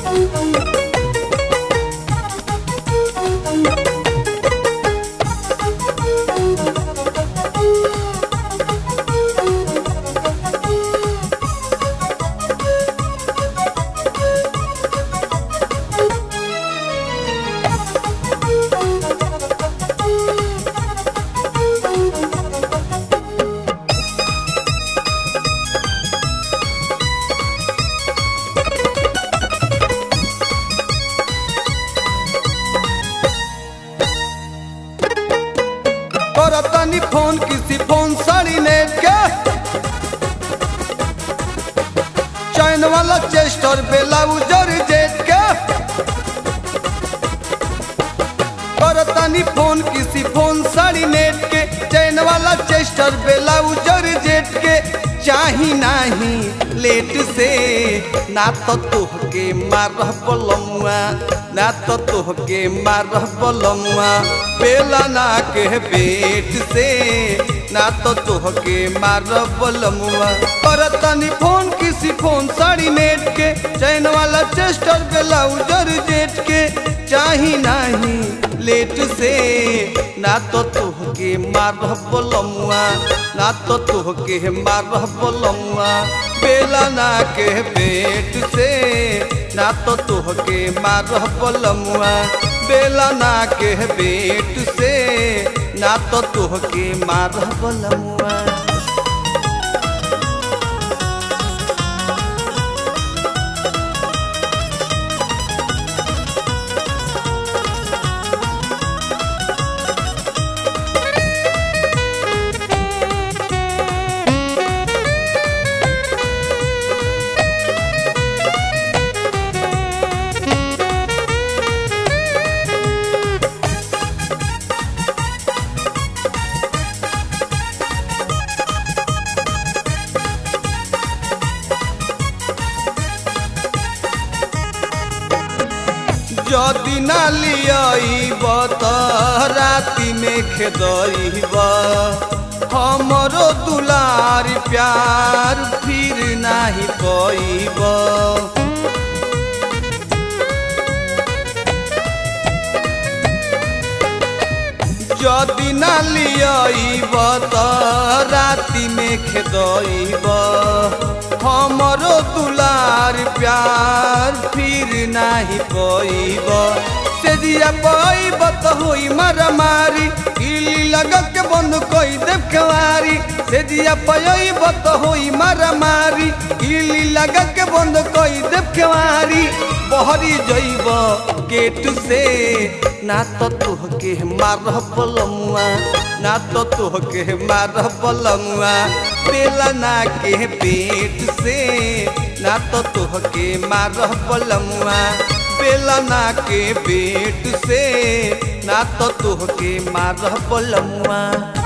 करतनी फोन किसी phone sari net के चैन वाला चेस्टर बेलाउजर जेट के करतनी फोन किसी फोन साड़ी नेट के चैन वाला चेस्टर बेलाउजर जेट के चाही नाही लेट से ना तो तोहके मारह बलमुआ ना तो तोहके मारह बलमुआ बेला ना के पेट से ना तो तोहके मारह बलमुआ और तनी फोन किसी फोन साड़ी नेट के चैन वाला चेस्टर ब्लाउजर जेट के चाही नाही लेट से ना तो तोहके मारह बलमुआ ना तो तोहके मारह बलमुआ बेला ना के पेट से ना तो तोहके मारह बलमुआ बेला ना के पेट से ना तो तोहके मारह बलमुआ যদি না লিয়াইব তো রাতি में खेदइब हमरो दुलार प्यार फिर नाही कइब যদি না লিয়াইব তো রাতি में खेदइब हमरो दुलार प्यार फिर नाही कइब से दिया पइब तो होई मारामारी इली लगा के बंद कई देव खेवारी से दिया पइब तो होई मारामारी इली लगा के बंद कई देव खेवारी बहरी जइब गेट से ना तो तोहके मारह बलमुआ ना तो तोहके मारह बलमुआ बेला ना के पेट से ना तो तोहके मारह बलमुआ बेला ना के पेट से ना तो तोहके मारह बलमुआ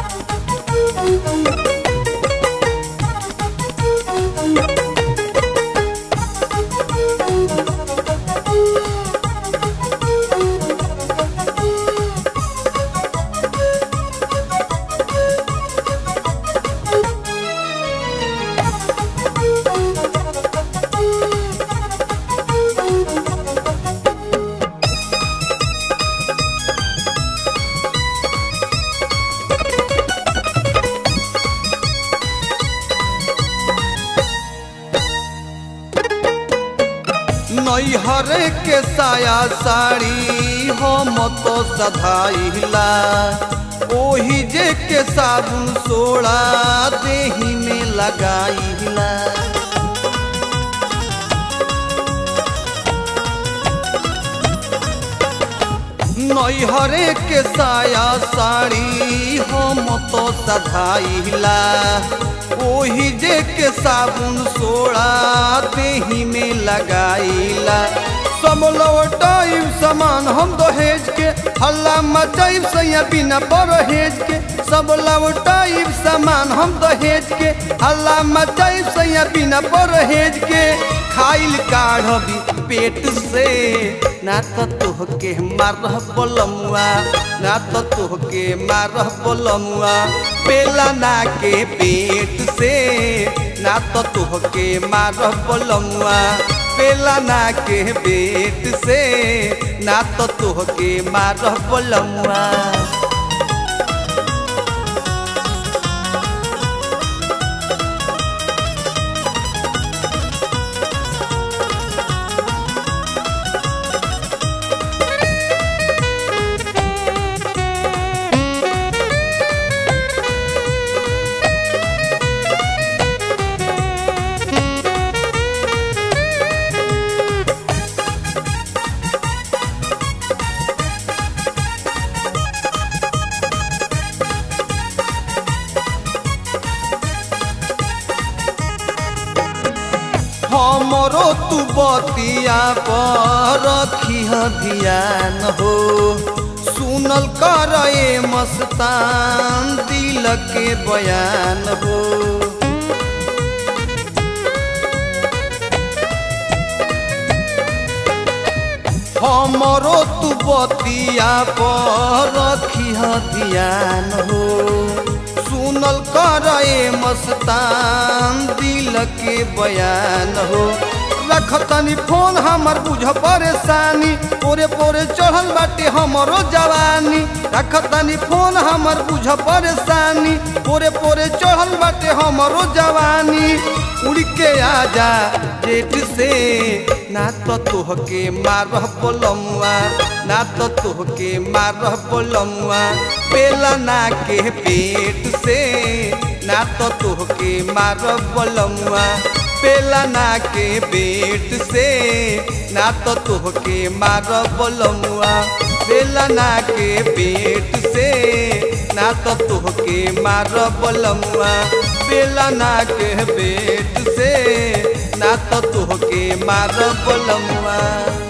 नैहर के साया साड़ी हम तो सधाइला ओही जे के साबुन सोड़ा देही में लगाइला नैहरे के साया साड़ी हम तो सधाइला ओही जे के साबुन सोड़ा देही में लगाइला सब लौटाइब सामान हम दहेज के हल्ला मचाइब सैया बिना परहेज के सब लौटाइब सामान हम दहेज के हल्ला मचाइब सैया बिना परहेज के खाइल काढ़बी पेट से ना तो तोहके मारह बलमुआ ना तो तोहके मारह बलमुआ पेला ना के पेट से ना तो तोहके मारह बलमुआ बेलना के बेट से ना तो तोहके मारह बलमुआ हमरो तू बतिया पर रखी ध्यान हो सुनल कर ए मस्तान दिल के बयान हो हमरो तू बतिया पर रखी ध्यान हो सुनल कर ए मस्तान दिल के बयान हो रखतनी फोन हमर बुझ परेशानी पोरे पोरे चढ़ल बाटे हमरो जवानी रखतनी फोन हमर बुझ परेशानी पोरे पोरे चढ़ल बाटे हमरो जवानी उड़ के आजा जेठ से ना तो तोहके मारह बोलमुआ ना तो तोहके मारह बोलमुआ बेलना के पेट से ना तो तोहके मारह बोलमुआ बेलना के पेट से ना तो तोहके मारह बोलमुआ बेलना के पेट से ना तो तोहके मारह बोलमुआ बेलना के पेट से ना तो तोहके मारह बोलमुआ